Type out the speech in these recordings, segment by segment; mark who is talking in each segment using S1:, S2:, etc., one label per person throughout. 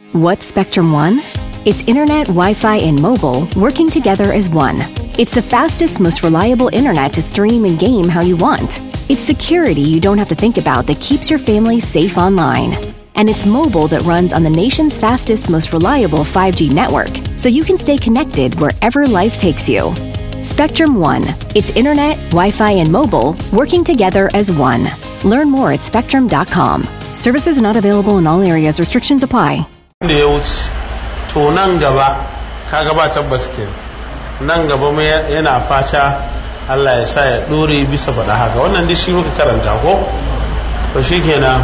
S1: What's Spectrum One? It's internet, Wi Fi, and mobile working together as one. It's the fastest, most reliable internet to stream and game how you want. It's security you don't have to think about that keeps your family safe online. And it's mobile that runs on the nation's fastest, most reliable 5G network, so you can stay connected wherever life takes you. Spectrum One. It's internet, Wi Fi, and mobile working together as one. Learn more at spectrum.com. Services not available in all areas, restrictions apply.
S2: da ya wuce to nan gaba kaga ba tabbas ke nan gaba mai yana fata Allah ya sa ya dore bisa faɗa haka wannan duk shi muka karanta ko to shikenan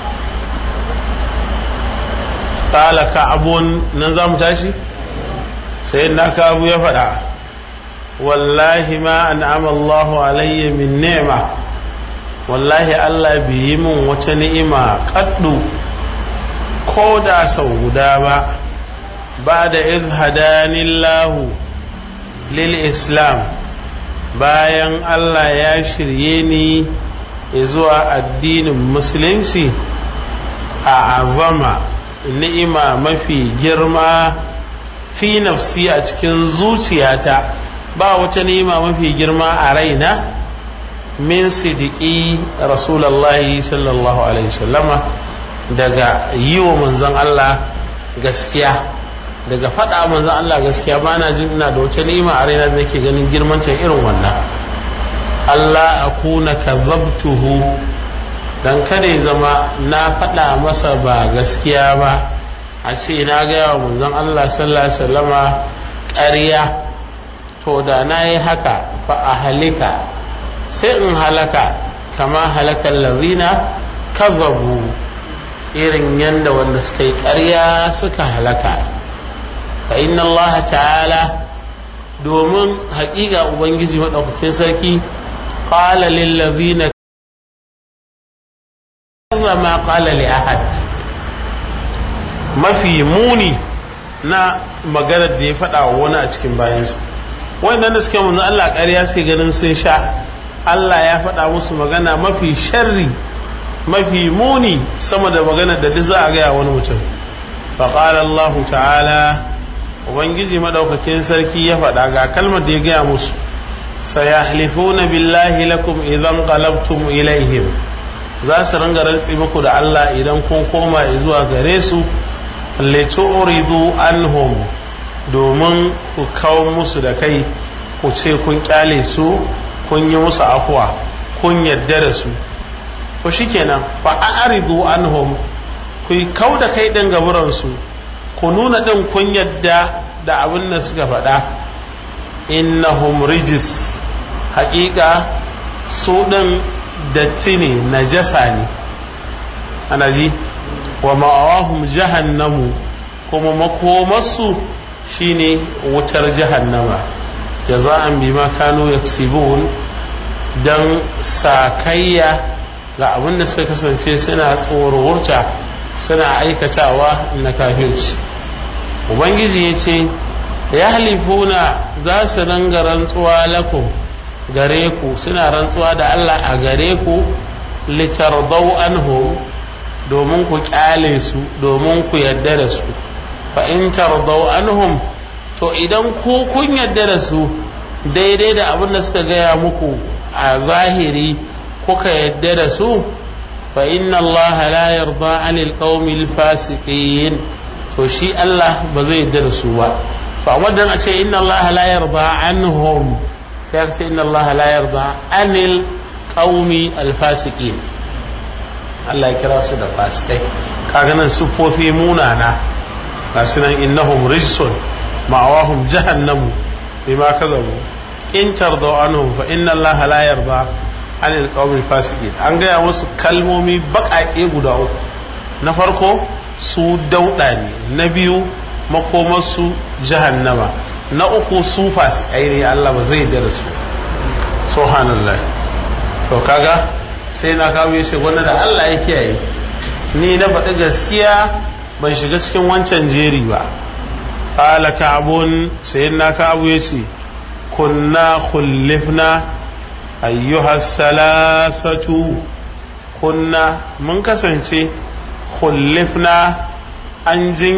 S2: qala ka'abun nan zamu tashi sai na abu ya faɗa wallahi ma an'ama Allahu alayya min ni'ma wallahi Allah bai yi min wata ni'ima kaddu ko da sau guda ba ba da izhadanillahu lil islam bayan Allah ya shirye ni zuwa addinin musulunci a azama ni'ima mafi girma fi nafsi a cikin zuciyata ba wata ni'ima mafi girma a raina min sidiki rasulallahi sallallahu alaihi wasallama daga yi wa manzon Allah gaskiya daga faɗa manzon Allah gaskiya ba na jin ina da wata ni'ima a raina da nake ganin girmanta irin wannan Allah akuna kazabtuhu dan kada ya zama na faɗa masa ba gaskiya ba a ce na gaya wa manzon Allah sallallahu alaihi wasallama ƙarya to da na yi haka fa a halika sai in halaka kama halakan lazina kazabu irin yadda wanda suka yi ƙarya suka halaka fa inna Allah ta'ala domin haƙiƙa ubangiji maɗaukakin sarki qala lil ladina ma qala li ahad mafi muni na maganar da ya faɗa wa wani a cikin bayansa wannan da suka manzo Allah ƙarya suke ganin sun sha Allah ya faɗa musu magana mafi sharri mafi muni sama da magana da duk za a gaya wani mutum faƙalar Allah ta'ala ubangiji madaukakin sarki ya faɗa ga kalmar da ya gaya musu sayahlifuna billahi lakum idan qalabtum ilaihim za su ringa rantsi muku da Allah idan kun koma zuwa gare su litu'ridu anhum domin ku kawo musu da kai ku ce kun kyale su kun yi musu afuwa kun yadda da su ko shikenan fa a'ridu anhum ku kau da kai din gaburan su ku nuna din kun yadda da abin da suka faɗa innahum rijis haƙiƙa su din datti ne najasa ne ana ji wa ma'awahum jahannamu kuma makomarsu shine wutar jahannama jaza'an bima kanu yaksibun dan sakayya ga abin da suka kasance suna tsorurta suna aikatawa na kafirci ubangiji ya ce ya halifuna za su ranga rantsuwa lakum gare ku suna rantsuwa da allah a gare ku litardau anhu domin ku kyale su domin ku yadda da su fa in tardau anhum to idan ku kun yadda da su daidai da abin da suka gaya muku a zahiri kuka yadda da su fa inna allaha la yarda anil qaumil fasiqin to shi Allah ba zai yarda da su ba to amma dan a ce inna allaha la yarda anhum sai aka ce inna allaha la yarda anil qaumi al fasiqin Allah ya kira su da fasikai kaga nan sufofi munana ga sunan innahum rijsun ma'awahum jahannamu bima kazabu in tardaw anhum fa inna allaha la yarda anil qawmil fasiqin an gaya musu kalmomi baƙaƙe guda uku na farko su dauɗa ne na biyu makomarsu jahannama na uku su fasikai ne Allah ba zai yarda da su subhanallah to kaga sai na kawo ya ce wanda da Allah ya kiyaye ni na faɗi gaskiya ban shiga cikin wancan jeri ba qala ka'bun sai na kawo ya ce kunna khullifna ayyuha salasatu kunna mun kasance khullifna an jin